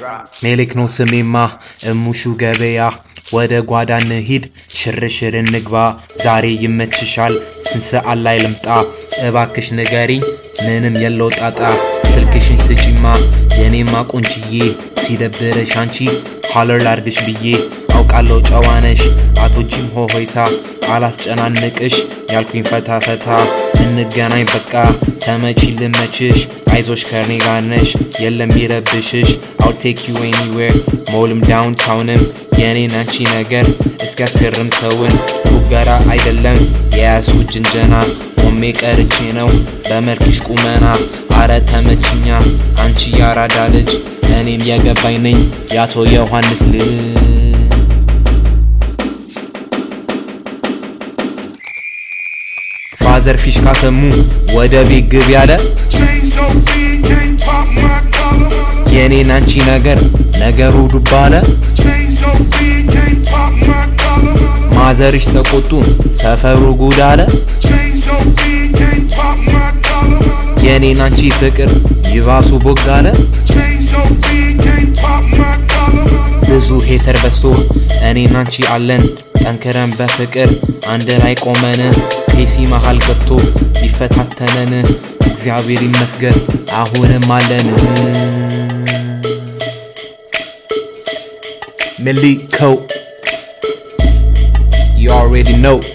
ሜሌክ ነው ስሜማ እሙሹ ገበያ ወደ ጓዳ እንሂድ ሽርሽር እንግባ ዛሬ ይመችሻል ስንት ሰዓት ላይ ልምጣ እባክሽ ንገሪኝ ምንም የለው ጣጣ ስልክሽን ስጪማ የኔማ ቆንጅዬ ሲደብርሽ አንቺ ሀለር ላርግሽ ብዬ አውቃለሁ ጨዋነሽ አቶጂም ሆሆይታ አላስጨናንቅሽ ያልኩኝ ፈታ ፈታ እንገናኝ በቃ ተመቺ ልመችሽ አይዞሽ ከኔ ጋር ነሽ የለም ይረብሽሽ አውል ቴክ ዩ ኤኒዌር ሞልም ዳውንታውንም የኔን አንቺ ነገር እስኪያስገርም ሰውን ፉገራ አይደለም የያዝኩ ጅንጀና ቆሜ ቀርቼ ነው በመልክሽ ቁመና አረ ተመችኛ አንቺ ያራዳ ልጅ እኔም የገባኝ ነኝ የአቶ ዮሐንስ ልጅ ፋዘር ፊሽካ ሰሙ ወደ ቤት ግብ ያለ Chain so big, can't pop my collar. የኔን አንቺ ነገር ነገሩ ዱብ አለ Chain so big, can't pop my collar. ማዘርሽ ተቆጡ ሰፈሩ ጉድ አለ Chain so big, can't pop my collar. የኔን አንቺ ፍቅር ይባሱ ቦግ አለ Chain so big, can't pop my collar. ብዙ ሄተር በዝቶ እኔን አንቺ አለን ጠንክረን በፍቅር አንድ ላይ ቆመን ፔሲ መሃል ገብቶ ሊፈታተነን እግዚአብሔር ይመስገን አሁንም አለን ሚሊኮ You already know